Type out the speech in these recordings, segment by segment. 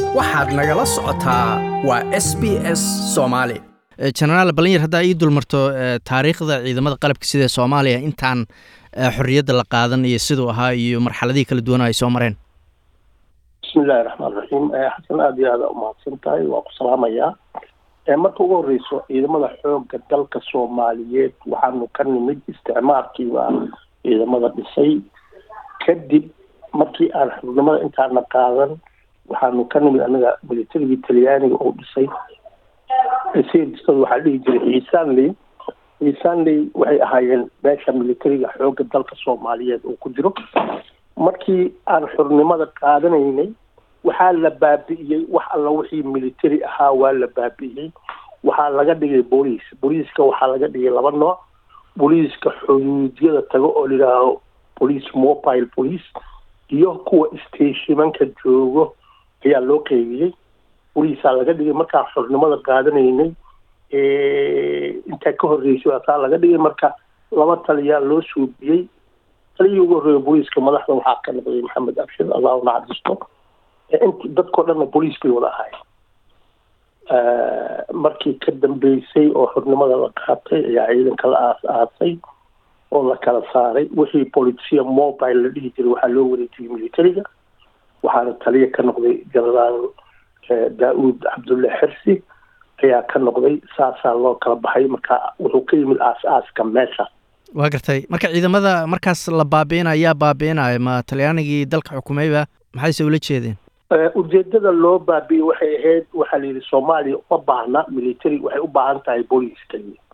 waxaad nagala socotaa waa s b s soomaali jenaraal balinyar haddaa ii dulmarto taariikhda ciidamada qalabka sida soomaaliya intaan xorriyadda la qaadan iyo siduu ahaa iyo marxaladihii kala duwan ay soo mareen bismi illaahi raxmaan raxiim xasan aada iyo aada umahadsan tahay waa ku salaamayaa marka ugu horeyso ciidamada xooga dalka soomaaliyeed waxaanu ka nimid isticmaalkiiba ciidamada dhisay kadib markii aan xubnimada intaana qaadan waxaanu ka nimid anaga militarigii talyaaniga oo dhisay sda waxaa dhihi jiray ciisanley ciisanley waxay ahaayeen meesha militariga xooga dalka soomaaliyeed oo ku jiro markii aan xurnimada qaadanaynay waxaa la baabi'iyey wax alla wixii military ahaa waa la baabi'iyey waxaa laga dhigay booliis booliiska waxaa laga dhigay laba nooc booliiska xuduudyada tago oo layidhaaho police mobile police iyo kuwa stationmanka joogo ayaa loo qeybiyey boliisaa laga dhigay markaan xurnimada qaadanaynay intaa ka horreysay asaa laga dhigay marka laba taliyaa loo suubiyey taliyii ugu horreeya booliiska madaxda waxaa ka noqday maxamed abshir allahu naxariisto int dadkao dhanna booliis bay wada ahaayeen markii ka dambeysay oo xurnimada la qaatay ayaa ciidanka la aas aasay oo la kala saaray wixii policia mobile la dhihi jiray waxaa loo wareejiyey militariga waxaana taliya ka noqday genaraal daa-uud cabdulle xirsi ayaa ka noqday saasaa loo kala baxay marka wuxuu ka yimid aas-aaska meesha waa gartay marka ciidamada markaas la baabi'ina ayaa baabi'inaya ma talyaanigii dalka xukumayba maxayse ula jeedeen ujeedada loo baabi'iyey waxay ahayd waxaa la yidhi soomaaliya uma baahna military waxay u baahan tahay booliiska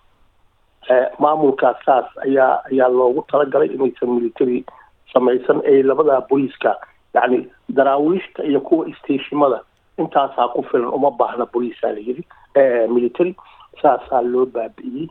maamulkaas saas ayaa ayaa loogu talagalay inaysan military samaysan ay labadaa booliiska yacni daraawiishta iyo kuwa stashimada intaasaa ku filan uma baahna booliisaa la yidhi military saasaa loo baabi'iyey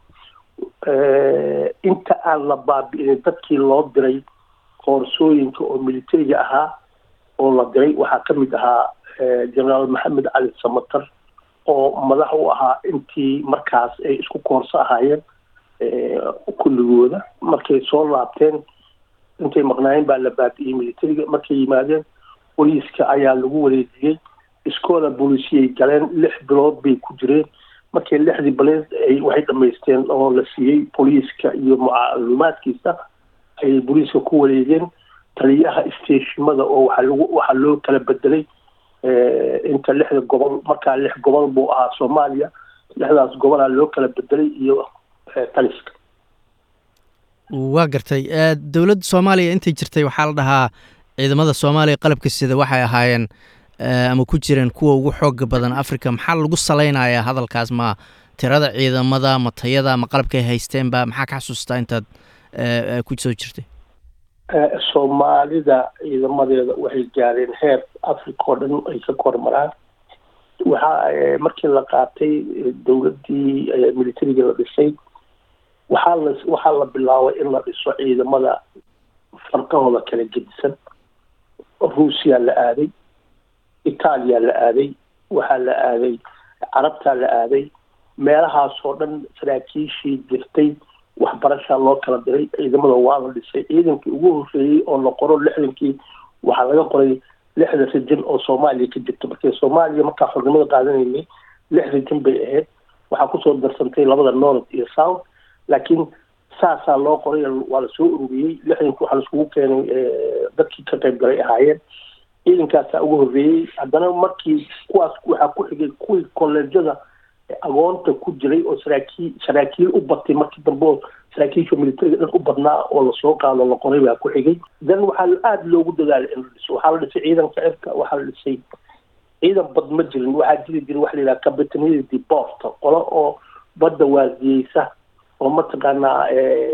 inta aan la baabi'inin dadkii loo diray koorsooyinka oo militariga ahaa oo la diray waxaa ka mid ahaa genaraal maxamed cali samatar oo madax u ahaa intii markaas ay isku koorso ahaayeen kulligooda markay soo laabteen intay maqnaayeen baa la baabi'iyey militariga markay yimaadeen booliiska ayaa lagu wareejiyey iskoola booliisiyay galeen lix bilood bay ku jireen markii lixdii bilood ay waxay dhamaysteen oo la siiyey booliiska iyo macluumaadkiisa ayay booliiska ku wareegeen taliyaha stashimada oo waxaa lagu waxaa loo kala bedelay inta lixda gobol markaa lix gobol buu ahaa soomaaliya lixdaas gobolaa loo kala bedelay iyo taliska waa gartay dowladda soomaaliya intay jirtay waxaa la dhahaa ciidamada soomaaliya qalabka sida waxay ahaayeen ama ku jireen kuwa ugu xooga badan africa maxaa lagu salaynayaa hadalkaas ma tirada ciidamada ma tayada ma qalabkay haysteenba maxaa ka xasuustaa intaad ku soo jirtay soomaalida ciidamadeeda waxay gaareen heer africa oo dhan ay ka kormaraan waxaa markii la qaatay dowladdii militariga la dhisay waxaa la waxaa la bilaabay in la dhiso ciidamada farqahooda kala gedisan ruusiya la aaday itaaliya la aaday waxaa la aaday carabtaa la aaday meelahaasoo dhan saraakiishii jirtay waxbarashaa loo kala diray ciidamada waa la dhisay ciidankii ugu horreeyey oo la qoro lixdankii waxaa laga qoray lixda rijin oo soomaaliya ka jirta markii soomaaliya markaa xornimada qaadanaynay lix rijin bay ahayd waxaa kusoo darsantay labada north iyo south laakiin saasaa loo qoray waa lasoo ururiyey lixdankii waxaa laiskugu keenay dadkii ka qayb galay ahaayeen ciidankaasaa ugu horreeyey haddana markii kuwaas waxaa ku xigay kuwii kolleejyada agoonta ku jiray oo saraakiil saraakiil u batay markii dambe oo saraakiisha militariga dhan u badnaa oo lasoo qaado la qoray baa ku xigay dan waxaa aada loogu dadaalay in la dhiso waxaa la dhisay ciidanka cirka waxaa la dhisay ciidan bad ma jirin waxaa jiri jiray waxa la yidhaha capitaniyada deporta qolo oo badda waardiyeysa oo mataqaanaa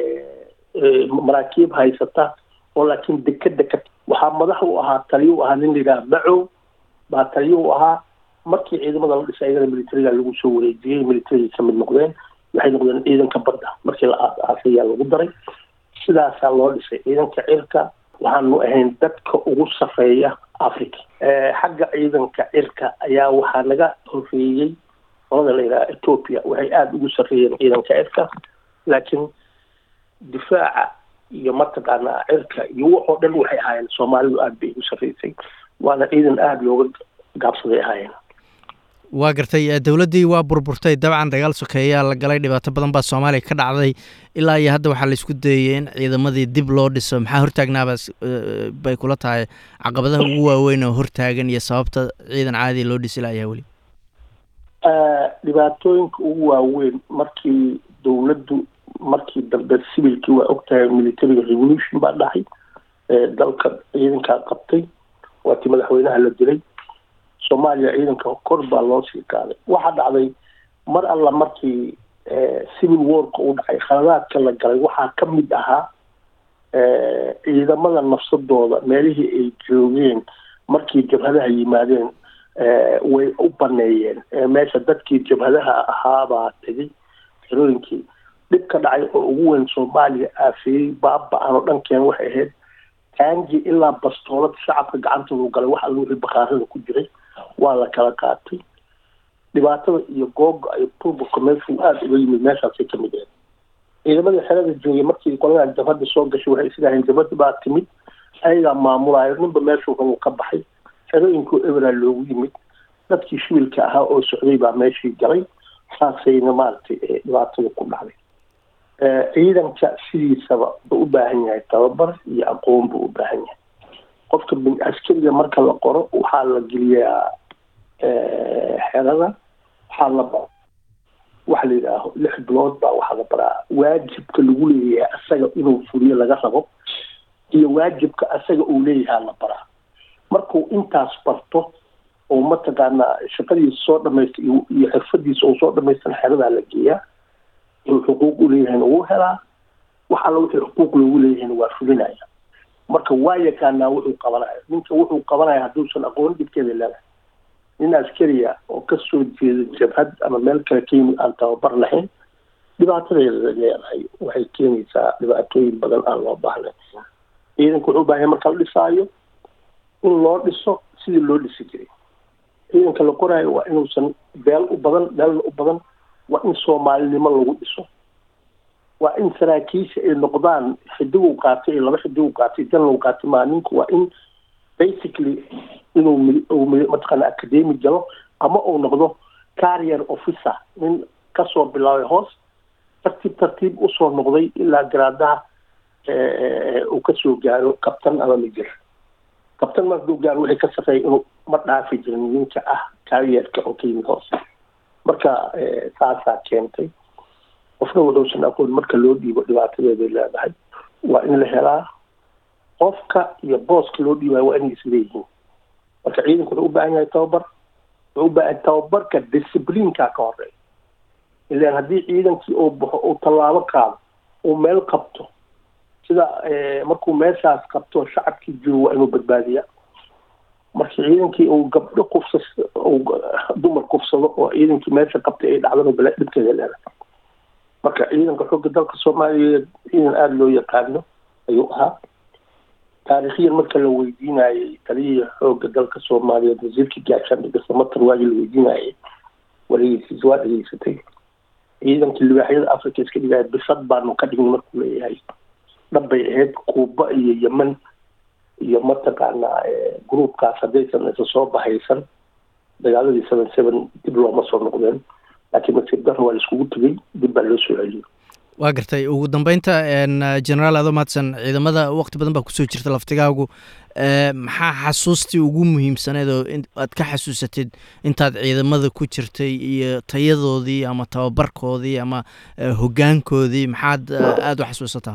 maraakiib haysata oo laakiin deka deka waxaa madax u ahaa taliyo u ahaa nin la yidhaha macow baa taliyo u ahaa markii ciidamada la dhisay ayagana militariga lagu soo wareejiyey militariga ka mid noqdeen waxay noqdeen ciidanka badda markii la aas-aasayaa lagu daray sidaasaa loo dhisay ciidanka cirka waxaanu ahayn dadka ugu safeeya africa xagga ciidanka cirka ayaa waxaa naga horreeyey qolada la yidhaha ethoopia waxay aada ugu sarreeyeen ciidanka cirka laakiin difaaca iyo mataqaanaa cirka iyo waxoo dhan waxay ahaayeen soomaalidu aada bay ugu sarreysay waana ciidan aada looga gaabsaday ahaayeen waa gartay dowladdii waa burburtay dabcan dagaal sokeeyaa la galay dhibaato badan baa soomaaliya ka dhacday ilaa iyo hadda waxaa laisku dayey in ciidamadii dib loo dhiso maxaa hortaagnaaba bay kula tahay caqabadaha ugu waaweyn oo hortaagan iyo sababta ciidan caadiya loo dhisi layaa weli dhibaatooyinka ugu waaweyn markii dowladdu markii dambe civilkii waa ogtahay militariga revolution baa dhacay dalka ciidankaa qabtay waatii madaxweynaha la dilay soomaaliya ciidanka kor baa loo sii qaaday waxaa dhacday mar alla markii civil warka uu dhacay khaladaadka la galay waxaa ka mid ahaa ciidamada nafsadooda meelihii ay joogeen markii jabhadaha yimaadeen way u baneeyeen meesha dadkii jabhadaha ahaabaa tegay xerooyinkii dhib ka dhacay oo ugu weyn soomaaliya aafeeyey baaba-an oo dhankeen waxay ahayd taangi ilaa bastoolad shacabka gacantoodu galay wax alla wixii bakaarada ku jiray waa la kala qaatay dhibaatada iyo googa ay burburka meeshuu aada uga yimid meeshaasay ka mid ahayd ciidamadii xerada joogay markii qoladan jabhada soo gashay waxay islaahayn jabhada baa timid ayagaa maamulaayo ninba meeshuu rabuu ka baxay xerooyinkuu eberaa loogu yimid dadkii shibilka ahaa oo socday baa meeshii galay saasayna maaragtay dhibaatada ku dhacday ciidanka sidiisaba buu u baahan yahay tababar iyo aqoon buu u baahan yahay qofka askariga marka la qoro waxaa la geliyaa xerada waxaa la waxa la yidhaaho lix bilood baa waxaa la baraa waajibka lagu leeyahay asaga inuu fuliyo laga rabo iyo waajibka asaga uu leeyahaa la baraa markuu intaas barto oo mataqaanaa shaqadiisa soo dhamaysta iyo xirfadiisa uu soo dhamaystan xeradaa la geeyaa inuu xuquuq u leeyahayna wuu helaa wax alla wixii xuquuq loogu leeyahayna waa fulinaya marka waa yaqaanaa wuxuu qabanayo ninka wuxuu qabanaya hadduusan aqoon dhibkeeda leedahay nin askariya oo kasoo jeeda jabhad ama meel kale ka yimid aan tababar lahayn dhibaatadeeda leedahay waxay keenaysaa dhibaatooyin badan aan loo baahnayn ciidanka wuxuu baahanya marka la dhisaayo in loo dhiso sidii loo dhisi jiray ciidanka la qoraayo waa inuusan beel u badan beelna u badan waa in soomaalinimo lagu dhiso waa in saraakiisha ay noqdaan xidigu qaatay laba xidigu qaatay janlow qaatay maa ninku waa in basically inuu mataqaana academy galo ama uu noqdo carrier officer nin kasoo bilaabay hoos tartiib tartiib usoo noqday ilaa garaadaha uu kasoo gaaro kabtan ama mijir kabtan markuu gaaro wixii ka safeeya inuu ma dhaafi jirin ninka ah carrierka oo ka yimid hoos marka saasaa keentay qofna wuxuusan aqoon marka loo dhiibo dhibaatadeeday leedahay waa in la helaa qofka iyo booska loo dhiibayo waa inay isleeyihiin marka ciidanku wuxuu u baahan yahay tababar wuxuu u baahan tababarka discipliinkaa ka horeeya ilaan haddii ciidankii uu baxo uu tallaabo qaado uu meel qabto sida markuu meeshaas qabto shacabkii joogo waa inuu badbaadiya markii ciidankii uu gabdho kufsa dumar kufsado oo ciidankii meesha qabtay ay dhacdano bala dhibkeeda leedahay marka ciidanka xoogga dalka soomaaliyeed ciidan aada loo yaqaano ayuu ahaa taariikhiyan marka la weydiinayay taliyihii xoogga dalka soomaaliyeed wasiirkii gaashaandhiga samatar waagii la weydiinayay wareysiis waa dhegeysatay ciidankii libaaxyada africa iska dhigaya bisad baanu ka dhignay markuu leeyahay dhabbay ahayd kuuba iyo yemen iyo mataqaanaa groupkaas haddaysan isa soo bahaysan dagaaladii seven seven dib looma soo noqdeen laakiin nasiib darro waa la iskugu tegey dib baa loo soo celiyey waa gartay ugu dambeynta generaal ado mahadsan ciidamada waqti badan baa kusoo jirta laftigaagu maxaa xasuustii ugu muhiimsaneed oo aad ka xasuusatid intaad ciidamada ku jirtay iyo tayadoodii ama tababarkoodii ama hoggaankoodii maxaad aada u xasuusataa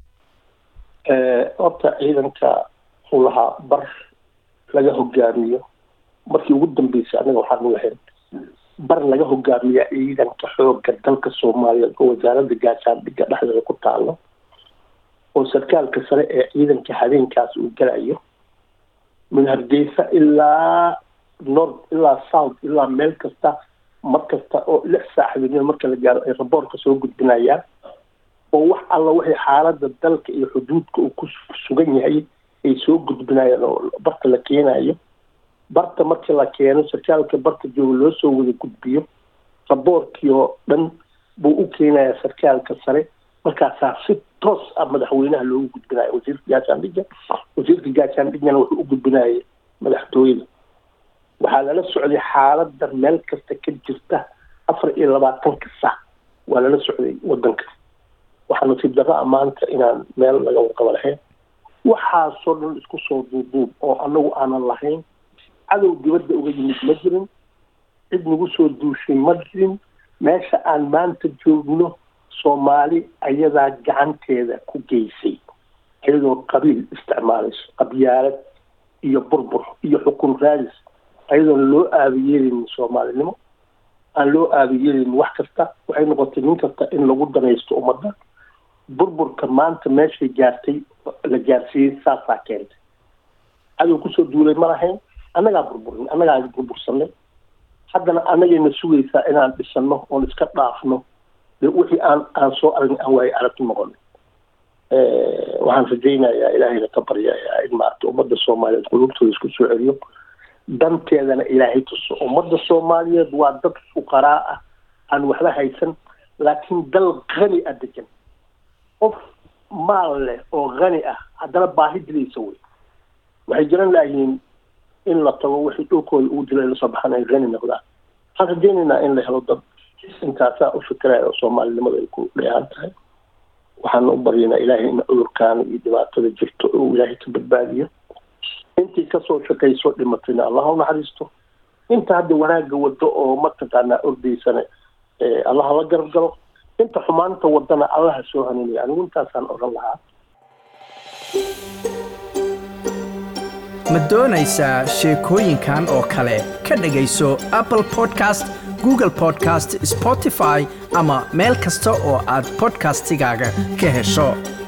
horta ciidanka wuxuu lahaa bar laga hogaamiyo markii ugu dambeysay anaga waxaanu lahayn bar laga hogaamiya ciidanka xooga dalka soomaaliyeed oo wasaaradda gaashaandhigga dhexdeeda ku taalo oo sarkaalka sare ee ciidanka habeenkaas uu galayo min hargeysa ilaa north ilaa south ilaa meel kasta mar kasta oo lix saac habeenimo marka la gaaro ay raboorka soo gudbinayaan oo wax alla waxay xaaladda dalka iyo xuduudka uu ku sugan yahay ay soo gudbinayaan oo barta la keenayo barta markii la keeno sarkaalka barta jooga loo soo wada gudbiyo raboorkii oo dhan buu u keenayaa sarkaalka sare markaasaa si toos ah madaxweynaha loogu gudbinayo wasiirka gaashaandhigga wasiirka gaashaandhiggana wuxuu u gudbinayay madaxtooyada waxaa lala socday xaaladda meel kasta ka jirta afar iyo labaatanka sac waa lala socday wadanka waxaa nasiib darro a maanta inaan meel laga warqaba lahayn waxaasoo dhan isku soo duuduub oo anagu aanan lahayn cadow dibadda uga yimid ma jirin cid nagu soo duushay ma jirin meesha aan maanta joogno soomaali ayadaa gacanteeda ku geysay iyadoo qabiil isticmaalayso qabyaalad iyo burbur iyo xukun raadis ayadoon loo aabiyeelin soomaalinimo aan loo aabiyeelin wax kasta waxay noqotay nin kasta in lagu danaysto ummadda burburka maanta meeshay gaartay la gaarsiiyey saasaa keentay cadow kusoo duulay ma lahayn annagaa burburin annagaa burbursanay haddana annagayna sugaysaa inaan dhisano oon iska dhaafno dee wixii aan aan soo aragn aan waaye aragti noqono waxaan rajaynayaa ilaahayna ka baryayaa in maarata ummadda soomaaliyeed qulubtooda isku soo celiyo danteedana ilaahay tuso ummadda soomaaliyeed waa dad fuqaraa ah aan waxba haysan laakiin dal qani a degan qof maal leh oo qani ah haddana baahi dilaysa wey waxay jiran laayihiin in la tago wixii dhulkooda ugu dila lasoo baxan ay qani noqdaan waxaan rajaynaynaa in la helo dad intaasaa u fikiraya oo soomaalinimada ay ku dheehan tahay waxaana u baryaynaa ilaahay in cudurkaana iyo dhibaatada jirto uu ilaahay ka badbaadiyo intii kasoo shaqayso dhimatayna allah u naxariisto inta hadda wanaagga wado oo mataqaanaa ordaysana allah la garab galo inta xumaanta wadana allaha soo hanuunaya anigu intaasaan odhan lahaa ma doonaysaa sheekooyinkan oo kale ka dhegayso apple podcast google podcast spotify ama meel kasta oo aad podcastigaaga ka hesho